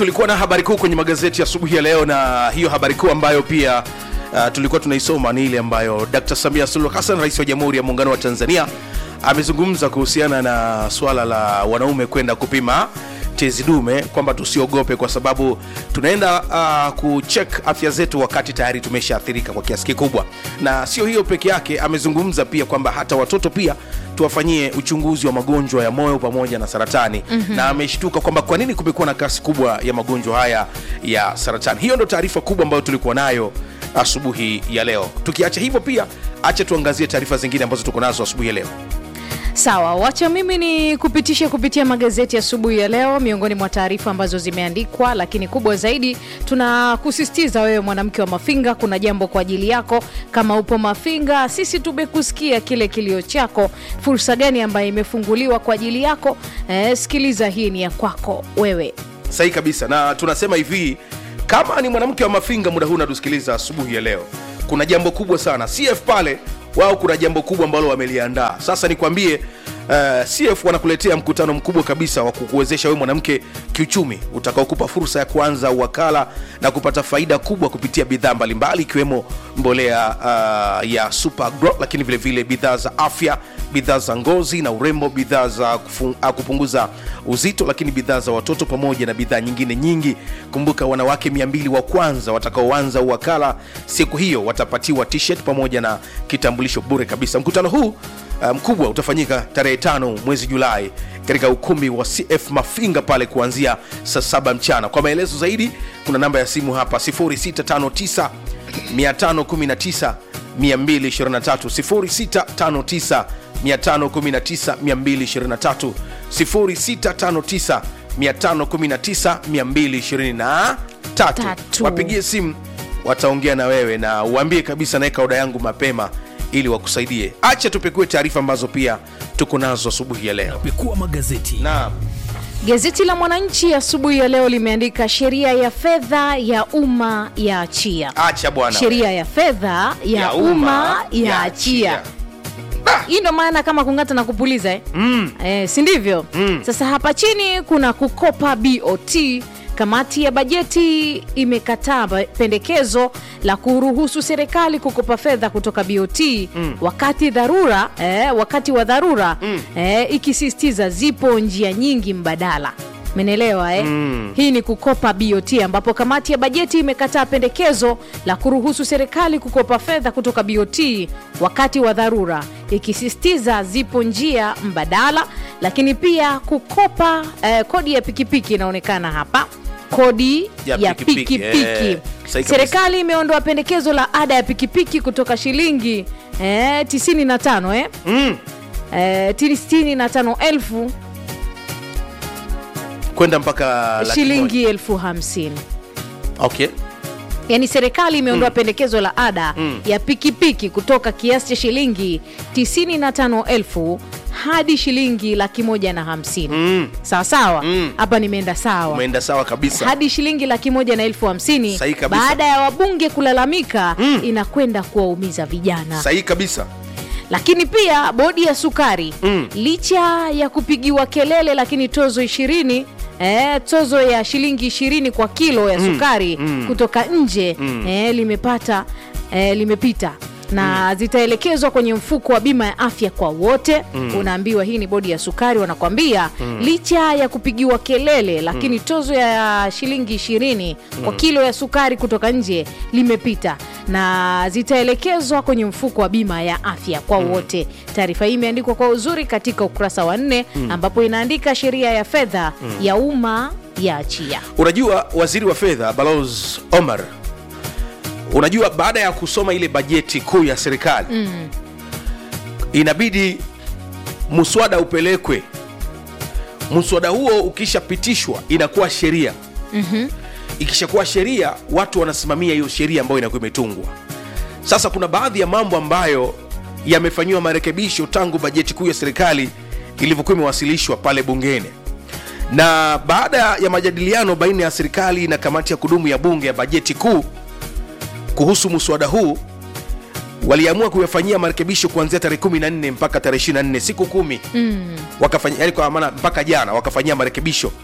tulikuwa na habari kuu kwenye magazeti ya asubuhi ya leo na hiyo habari kuu ambayo pia uh, tulikuwa tunaisoma ni ile ambayo dr samia suluhu hassan rais wa jamhuri ya muungano wa tanzania amezungumza kuhusiana na swala la wanaume kwenda kupima tezi dume kwamba tusiogope kwa sababu tunaenda uh, kuchek afya zetu wakati tayari tumeshaathirika kwa kiasi kikubwa na sio hiyo peke yake amezungumza pia kwamba hata watoto pia tuwafanyie uchunguzi wa magonjwa ya moyo pamoja na saratani mm-hmm. na ameshtuka kwamba kwa nini kumekuwa na kasi kubwa ya magonjwa haya ya saratani hiyo ndo taarifa kubwa ambayo tulikuwa nayo asubuhi ya leo tukiacha hivyo pia acha tuangazie taarifa zingine ambazo tuko nazo asubuhi ya leo sawa wacha mimi ni kupitisha kupitia magazeti asubuhi ya, ya leo miongoni mwa taarifa ambazo zimeandikwa lakini kubwa zaidi tunakusisitiza wewe mwanamke wa mafinga kuna jambo kwa ajili yako kama upo mafinga sisi tumekusikia kile kilio chako fursa gani ambayo imefunguliwa kwa ajili yako eh, sikiliza hii ni ya kwako wewe sahihi kabisa na tunasema hivi kama ni mwanamke wa mafinga muda huu natusikiliza asubuhi ya leo kuna jambo kubwa sana cf pale wao kuna jambo kubwa ambalo wameliandaa sasa nikwambie uh, cf wanakuletea mkutano mkubwa kabisa wa kukuwezesha wewe mwanamke kiuchumi utakaokupa fursa ya kuanza uwakala na kupata faida kubwa kupitia bidhaa mbalimbali ikiwemo mbolea uh, ya super Agro, lakini vile vile bidhaa za afya bidhaa za ngozi na urembo bidhaa za kufu, uh, kupunguza uzito lakini bidhaa za watoto pamoja na bidhaa nyingine nyingi kumbuka wanawake 200 wa kwanza watakaoanza uwakala siku hiyo watapatiwa t-shirt pamoja na kitambulisho bure kabisa mkutano huu mkubwa um, utafanyika tarehe tano mwezi julai katika ukumbi wa cf mafinga pale kuanzia saa saba mchana kwa maelezo zaidi kuna namba ya simu hapa 659 519 223 659 519 223 659 519 wapigie simu wataongea na wewe na uambie kabisa naweka oda yangu mapema ili wakusaidie acha tupekue taarifa ambazo pia tuko nazo asubuhi ya leo pekua magazeti naam Gazeti la Mwananchi asubuhi ya leo limeandika sheria ya fedha ya umma ya achia. acha bwana Sheria ya fedha ya, Ya umma umma ya ya achia. achia. Hii ndo maana kama kung'ata na kupuliza eh? mm. eh, si ndivyo? mm. Sasa hapa chini kuna kukopa BOT. Kamati ya bajeti imekataa ba- pendekezo la kuruhusu serikali kukopa fedha kutoka BOT mm. wakati dharura eh, wakati wa dharura mm. eh, ikisisitiza zipo njia nyingi mbadala menelewa eh? mm. hii ni kukopa bot ambapo kamati ya bajeti imekataa pendekezo la kuruhusu serikali kukopa fedha kutoka bot wakati wa dharura ikisisitiza zipo njia mbadala lakini pia kukopa eh, kodi ya pikipiki inaonekana hapa kodi Ya ya pikipiki, pikipiki eh, sahi kabisa. serikali imeondoa pendekezo la ada ya pikipiki kutoka shilingi eh, 95 eh? mm. Eh, 95 elfu kwenda mpaka laki shilingi elfu hamsini moja. okay yaani serikali imeondoa mm. pendekezo la ada mm. ya pikipiki kutoka kiasi cha shilingi 95 hadi shilingi laki moja na hamsini Mm. sawa sawa Mm. hapa nimeenda sawa umeenda sawa kabisa hadi shilingi laki moja na elfu hamsini Sahihi kabisa. baada ya wabunge kulalamika mm. inakwenda kuwaumiza vijana sahihi kabisa lakini pia bodi ya sukari Mm. licha ya kupigiwa kelele lakini tozo ishirini Eh, tozo ya shilingi ishirini kwa kilo ya sukari mm. kutoka nje eh, limepata eh, limepita na zitaelekezwa kwenye mfuko wa bima ya afya kwa wote mm. unaambiwa hii ni bodi ya sukari wanakwambia mm. licha ya kupigiwa kelele lakini tozo ya shilingi ishirini kwa kilo ya sukari kutoka nje limepita na zitaelekezwa kwenye mfuko wa bima ya afya kwa wote taarifa hii imeandikwa kwa uzuri katika ukurasa wa nne ambapo inaandika sheria ya fedha ya umma ya achia unajua waziri wa fedha balos omar unajua baada ya kusoma ile bajeti kuu ya serikali mm. inabidi mswada upelekwe mswada huo ukishapitishwa inakuwa sheria mm-hmm. ikishakuwa sheria watu wanasimamia hiyo sheria ambayo inakuwa imetungwa sasa kuna baadhi ya mambo ambayo yamefanyiwa marekebisho tangu bajeti kuu ya serikali ilivyokuwa imewasilishwa pale bungeni na baada ya majadiliano baina ya serikali na kamati ya kudumu ya bunge ya bajeti kuu kuhusu mswada huu waliamua kuyafanyia marekebisho kuanzia tarehe 14 mpaka tarehe 24 siku kumi mm. wakafanya yani kwa maana mpaka jana wakafanyia marekebisho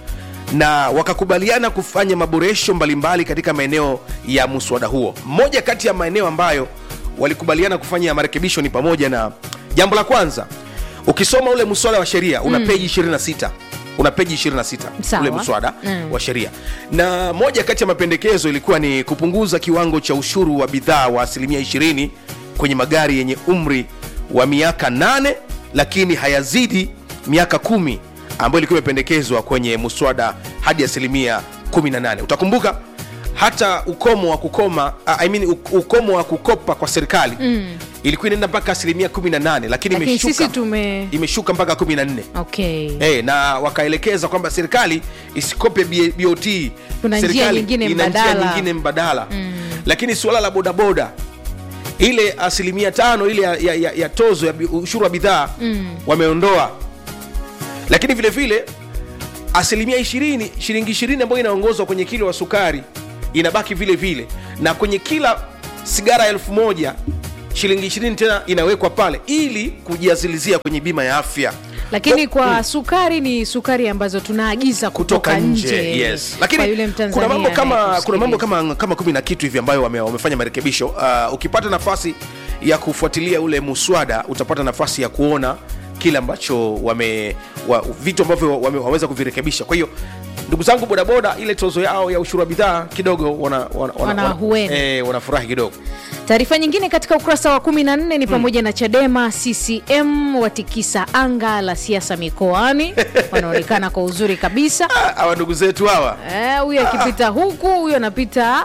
na wakakubaliana kufanya maboresho mbalimbali katika maeneo ya muswada huo moja kati ya maeneo ambayo walikubaliana kufanya marekebisho ni pamoja na jambo la kwanza ukisoma ule mswada wa sheria una peji 26 una peji 26 Sawa. ule mswada Mm. wa sheria na moja kati ya mapendekezo ilikuwa ni kupunguza kiwango cha ushuru wa bidhaa wa asilimia 20 kwenye magari yenye umri wa miaka 8 lakini hayazidi miaka kumi ambayo ilikuwa imependekezwa kwenye muswada hadi asilimia 18 utakumbuka hata ukomo wa kukoma uh, I mean, uk- ukomo wa kukopa kwa serikali mm. ilikuwa inaenda mpaka asilimia 18 lakini lakini imeshuka, sisi tume imeshuka mpaka 14 okay hey, na wakaelekeza kwamba serikali isikope B- BOT Kuna njia Serikali nyingine ina njia mbadala. nyingine mbadala mm. lakini suala la bodaboda ile asilimia tano ile ya, ya, ya, ya tozo ya bi- ushuru wa bidhaa mm. wameondoa lakini vile vile asilimia ishirini shilingi ishirini ambayo inaongozwa kwenye kilo wa sukari inabaki vile vile na kwenye kila sigara elfu moja shilingi ishirini tena inawekwa pale ili kujiazilizia kwenye bima ya afya lakini kwa sukari ni sukari ambazo tunaagiza kutoka, kutoka nje yes. kwa lakini yule Mtanzania kuna mambo kama anayekusikiliza. kuna mambo kama kama kumi na kitu hivi ambayo wame, wamefanya marekebisho uh, ukipata nafasi ya kufuatilia ule muswada utapata nafasi ya kuona kile ambacho wame wa, vitu ambavyo wame, wameweza kuvirekebisha kwa hiyo ndugu zangu bodaboda ile tozo yao ya ushuru wa bidhaa kidogo wana, wana, wana, Wana wana, ahueni. eh, wanafurahi kidogo taarifa nyingine katika ukurasa wa 14 ni pamoja na chadema ccm watikisa anga la siasa mikoani wanaonekana kwa uzuri kabisa Ah, hawa ndugu zetu hawa Eh, huyu akipita huku huyu anapita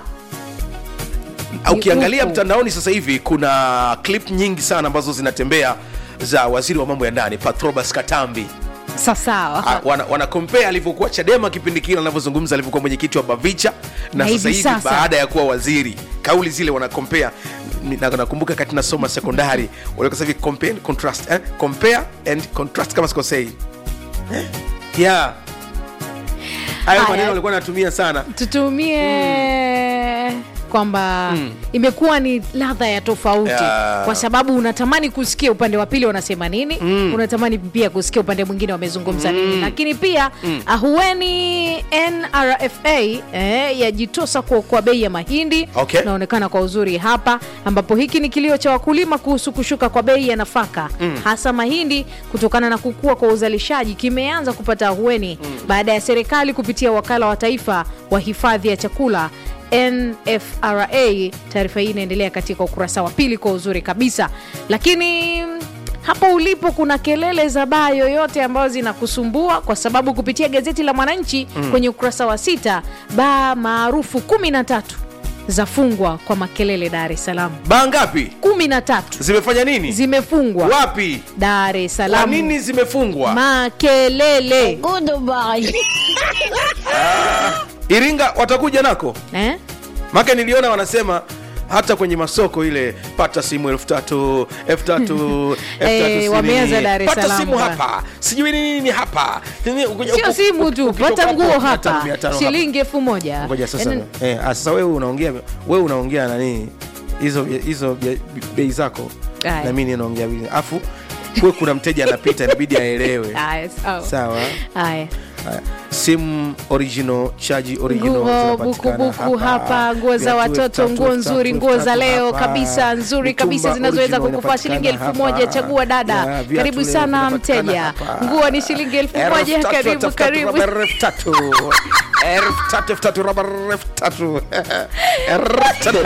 ukiangalia huku. mtandaoni sasa hivi kuna clip nyingi sana ambazo zinatembea za waziri wa mambo ya ndani patrobas katambi sawasawa Ah, wana, wana compare alivyokuwa chadema kipindi kile anavyozungumza alivyokuwa mwenyekiti wa bavicha na, Na sasa hivi hivi sasa. baada ya kuwa waziri kauli zile wana compare Ni- na- nakumbuka kati nasoma sekondari walikuwa sasa hivi compare and contrast eh? compare and contrast kama sikosei eh? yeah hayo Haya. maneno walikuwa natumia sana tutumie kwamba imekuwa ni ladha ya tofauti Yeah. kwa sababu unatamani kusikia upande wa pili wanasema nini unatamani pia kusikia upande mwingine wamezungumza nini lakini pia ahueni nrfa eh, yajitosa kuokoa bei ya mahindi Okay. inaonekana kwa uzuri hapa ambapo hiki ni kilio cha wakulima kuhusu kushuka kwa bei ya nafaka hasa mahindi kutokana na kukua kwa uzalishaji kimeanza kupata ahueni baada ya serikali kupitia wakala wa taifa wa hifadhi ya chakula nfra taarifa hii inaendelea katika ukurasa wa pili kwa uzuri kabisa lakini mm, hapo ulipo kuna kelele za baa yoyote ambazo zinakusumbua kwa sababu kupitia gazeti la mwananchi kwenye ukurasa wa sita baa maarufu kumi na tatu zafungwa kwa makelele dar es salaam baa ngapi kumi na tatu zimefanya nini zimefungwa wapi dar es kwa salaam nini zimefungwa makelele iringa watakuja nako eh? make niliona wanasema hata kwenye masoko ile pata simu elfu tatu elfu tatu elfu tatu Eh, sitini. wameanza Dar es pata Salaam simu bwana. hapa sijui nini nini hapa Nini, ukuja- sio uku- simu tu ukitoka pata hapo, nguo mia tano, hapa mia tano hapa. shilingi elfu moja ngoja sasa Yaani, eh, ah, sasa wewe unaongea wewe unaongea nani hizo hizo bia- bei zako Aya. na mimi naongea bei afu kuwe kuna mteja anapita inabidi aelewe haya, sawa. sawa Haya. Haya. simu original chaji original nguo zinapatikana bukubuku hapa nguo za Viatu watoto elfu tatu, nguo elfu nzuri tatu, nguo elfu za tatu leo hapa. kabisa nzuri kabisa Mitumba zinazoweza original kukufaa shilingi elfu inapatikana moja hapa. chagua dada Ya, viatu karibu leo sana vinapatikana mteja hapa. nguo ni shilingi elfu Elfu moja tatu, karibu elfu tatu, karibu rubber elfu tatu. Elfu tatu, elfu tatu, rubber elfu tatu. Elfu tatu.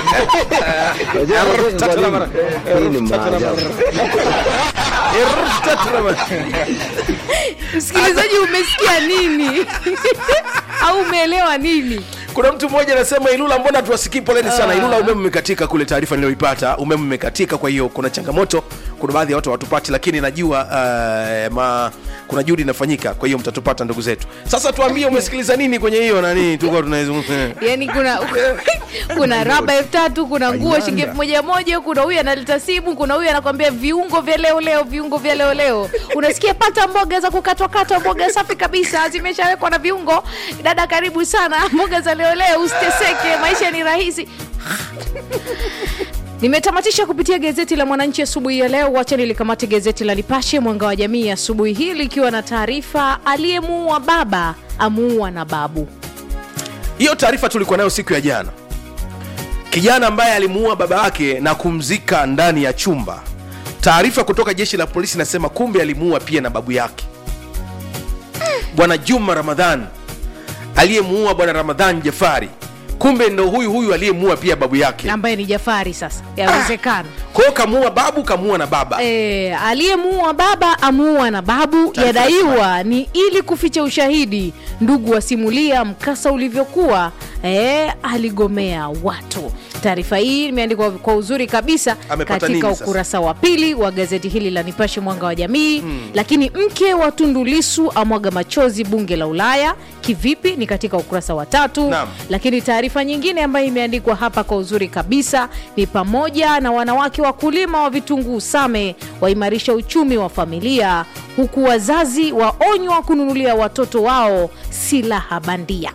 Elfu tatu, rubber. Hii ni Elfu tatu, rubber. maajabu. Elfu tatu, rubber. msikilizaji umesikia nini au umeelewa nini kuna mtu mmoja anasema ilula mbona tuwasikii poleni sana ilula umeme umekatika kule taarifa niliyoipata umeme umekatika kwa hiyo kuna changamoto kuna baadhi ya watu hawatupati lakini najua uh, ma, kuna juhudi inafanyika kwa hiyo mtatupata ndugu zetu sasa tuambie umesikiliza nini kwenye hiyo nani tulikuwa tunaizungumza yani kuna kuna raba elfu tatu kuna nguo Ayanda. shilingi elfu moja moja kuna huyu analeta simu kuna huyu anakwambia viungo vya leo leo viungo vya leo leo unasikia pata mboga za kukatwakatwa mboga safi kabisa zimeshawekwa na viungo dada karibu sana mboga za leo leo usiteseke maisha ni rahisi nimetamatisha kupitia gazeti la mwananchi asubuhi ya leo wacha nilikamate gazeti la nipashe mwanga wa jamii asubuhi hii likiwa na taarifa aliyemuua baba amuua na babu hiyo taarifa tulikuwa nayo siku ya jana kijana ambaye alimuua baba yake na kumzika ndani ya chumba taarifa kutoka jeshi la polisi inasema kumbe alimuua pia na babu yake bwana juma ramadhan aliyemuua bwana ramadhan jafari kumbe ndo huyu huyu aliyemuua pia babu yake ambaye ni jafari sasa yawezekana kwa hiyo kamuua babu kamuua na baba E, aliyemuua baba amuua na babu Taarifa yadaiwa ni ili kuficha ushahidi ndugu wasimulia mkasa ulivyokuwa e, aligomea watu taarifa hii imeandikwa kwa uzuri kabisa Amepata katika nini sasa? ukurasa wa pili wa gazeti hili la nipashe mwanga wa jamii hmm. lakini mke wa tundulisu amwaga machozi bunge la ulaya kivipi ni katika ukurasa wa tatu Naam. lakini taarifa nyingine ambayo imeandikwa hapa kwa uzuri kabisa ni pamoja na wanawake wakulima wa vitunguu same waimarisha uchumi wa familia huku wazazi waonywa kununulia watoto wao silaha bandia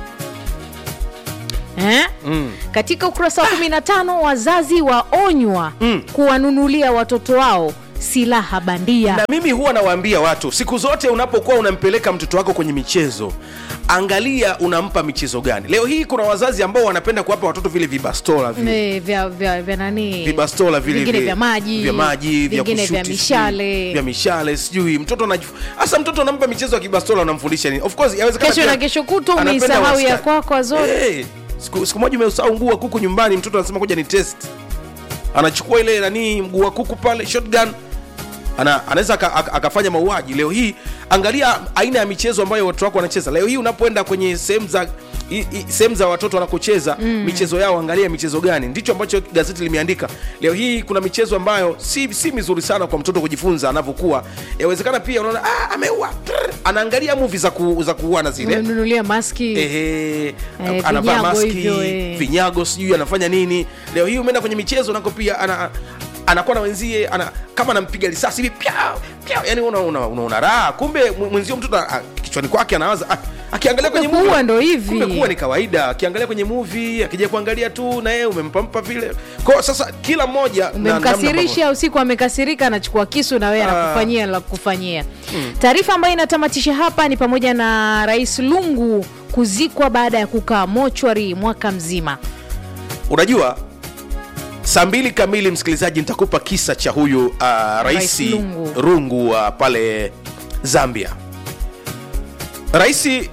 Eh? Mm. katika ukurasa wa 15 wazazi waonywa mm. kuwanunulia watoto wao silaha bandia na mimi huwa nawaambia watu siku zote unapokuwa unampeleka mtoto wako kwenye michezo angalia unampa michezo gani leo hii kuna wazazi ambao wanapenda kuwapa watoto vile vibastola vile Eh, vya, vya, vya nani vibastola vile vingine vile- vya maji vya maji vya vingine vya kushuti, mishale sijui, vya mishale sijui mtoto anajif- hasa mtoto anampa michezo ya kibastola unamfundisha nini of course yawezekana kesho pia na kesho kutwa anapenda umeisahau ya wastani. kwako azori Eh, siku, siku moja umeusahau nguu wa kuku nyumbani mtoto anasema kuja ni test anachukua ile nani mguu wa kuku pale shotgun ana, anaweza aka- aka- akafanya mauaji leo hii angalia aina ya michezo ambayo watoto wako wanacheza leo hii unapoenda kwenye sehemu za i- i- sehemu za watoto wanakocheza mm. michezo yao angalia michezo gani ndicho ambacho gazeti limeandika leo hii kuna michezo ambayo si, si mizuri sana kwa mtoto kujifunza anavyokuwa yawezekana pia unaona ah, ameua Trrr. anaangalia muvi za, ku, za kuuana zile umenunulia maski Ehe, Eh, anavaa vinyago maski hivyo, eh. vinyago sijui anafanya nini leo hii umeenda kwenye michezo nako pia ana anakuwa na wenzie ana, kama anampiga risasi hivi pya pya yani una, una, una, una raha kumbe mwe- mwenzio mtoto ah, kichwani kwake anawaza ah, akiangalia kwenye Kumbe kuua movie- ndo hivi. kumbe kuwa ni kawaida akiangalia kwenye movie akija kuangalia tu na yeye umempampa vile kwa sasa kila mmoja na namna ambavyo- umemkasirisha usiku amekasirika anachukua kisu na wewe Ah. anakufanyia la kufanyia taarifa ambayo inatamatisha hapa ni pamoja na rais lungu kuzikwa baada ya kukaa mochwari mwaka mzima unajua saa mbili kamili msikilizaji nitakupa kisa cha huyu uh, Rais raisi Lungu. rungu uh, pale zambia raisi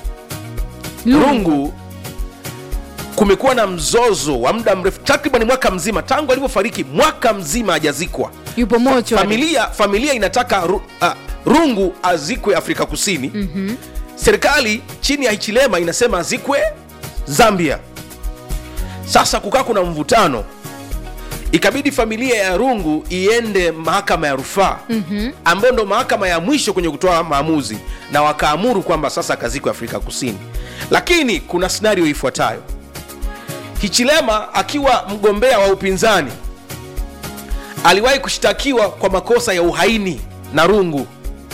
rungu kumekuwa na mzozo wa muda mrefu takriban mwaka mzima tangu alivyofariki mwaka mzima hajazikwa yupo mochwari familia familia inataka ru, uh, rungu azikwe afrika kusini mm-hmm. serikali chini ya hichilema inasema azikwe zambia sasa kukaa kuna mvutano ikabidi familia ya rungu iende mahakama ya rufaa mm-hmm. ambayo ndo mahakama ya mwisho kwenye kutoa maamuzi na wakaamuru kwamba sasa akazikwe afrika kusini lakini kuna scenario ifuatayo hichilema akiwa mgombea wa upinzani aliwahi kushtakiwa kwa makosa ya uhaini na rungu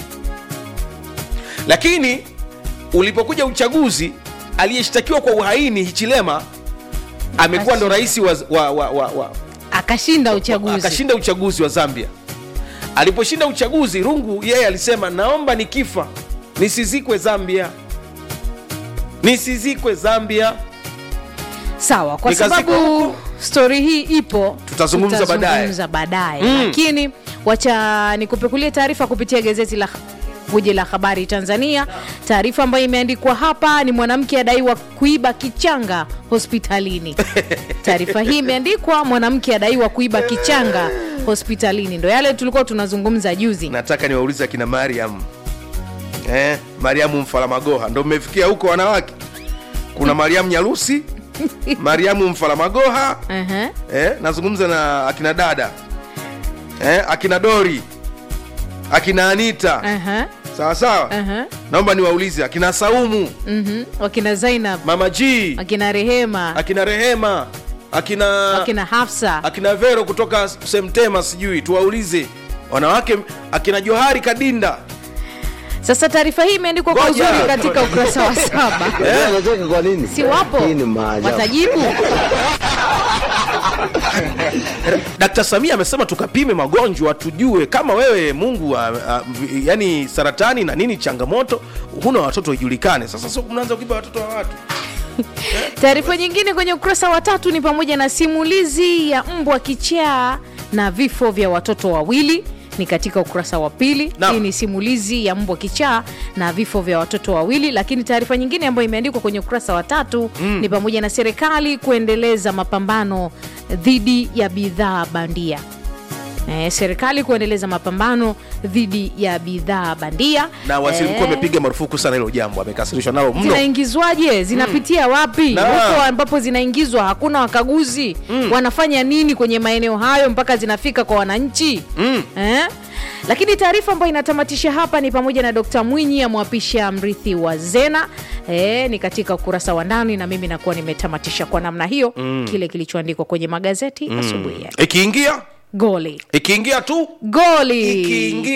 lakini ulipokuja uchaguzi aliyeshtakiwa kwa uhaini hichilema amekuwa ndo rais wa, wa, wa, wa, wa, akashinda uchaguzi akashinda uchaguzi wa zambia aliposhinda uchaguzi rungu yeye alisema naomba nikifa nisizikwe zambia nisizikwe zambia sawa kwa Nikazikwa sababu huko. stori hii ipo Tutazungumza baadaye. tutazungumza baadaye Mm. lakini wacha nikupekulie taarifa kupitia gazeti la guji la habari tanzania taarifa ambayo imeandikwa hapa ni mwanamke adaiwa kuiba kichanga hospitalini taarifa hii imeandikwa mwanamke adaiwa kuiba kichanga hospitalini ndo yale tulikuwa tunazungumza juzi nataka niwaulize akina mariam eh, mariamu mfalamagoha ndo mmefikia huko wanawake kuna mariamu nyarusi mariamu mfalamagoha uh-huh. eh, nazungumza na akina dada eh, akina dori akina anita Uh-huh. sawa sawa Uh-huh. naomba niwaulize akina saumu Mhm. wakina zainab mama g wakina rehema akina rehema akina wakina hafsa akina vero kutoka semtema sijui tuwaulize wanawake akina johari kadinda sasa taarifa hii imeandikwa kwa Ngoja. uzuri katika ukurasa wa saba Unajua anacheka kwa nini? si wapo Hii ni maajabu. watajibu Dkt. Samia amesema tukapime magonjwa tujue kama wewe Mungu a, a, yani saratani na nini changamoto, huna watoto ijulikane. Sasa sio mnaanza kuiba watoto wa watu. Taarifa nyingine kwenye ukurasa wa tatu ni pamoja na simulizi ya mbwa kichaa na vifo vya watoto wawili ni katika ukurasa wa pili. Naam. Hii ni simulizi ya mbwa kichaa na vifo vya watoto wawili. Lakini taarifa nyingine ambayo imeandikwa kwenye ukurasa wa tatu ni pamoja na serikali kuendeleza mapambano dhidi ya bidhaa bandia. Eh, serikali kuendeleza mapambano dhidi ya bidhaa bandia Na waziri mkuu Eh, amepiga marufuku sana hilo jambo, amekasirishwa nalo mno. zinaingizwaje zinapitia wapi Na- huko ambapo zinaingizwa hakuna wakaguzi wanafanya nini kwenye maeneo hayo mpaka zinafika kwa wananchi eh? lakini taarifa ambayo inatamatisha hapa ni pamoja na dkt mwinyi amwapisha mrithi wa zena eh, ni katika ukurasa wa ndani na mimi nakuwa nimetamatisha kwa namna hiyo kile kilichoandikwa kwenye magazeti asubuhi ya Ikiingia goli ikiingia tu goli ikiingia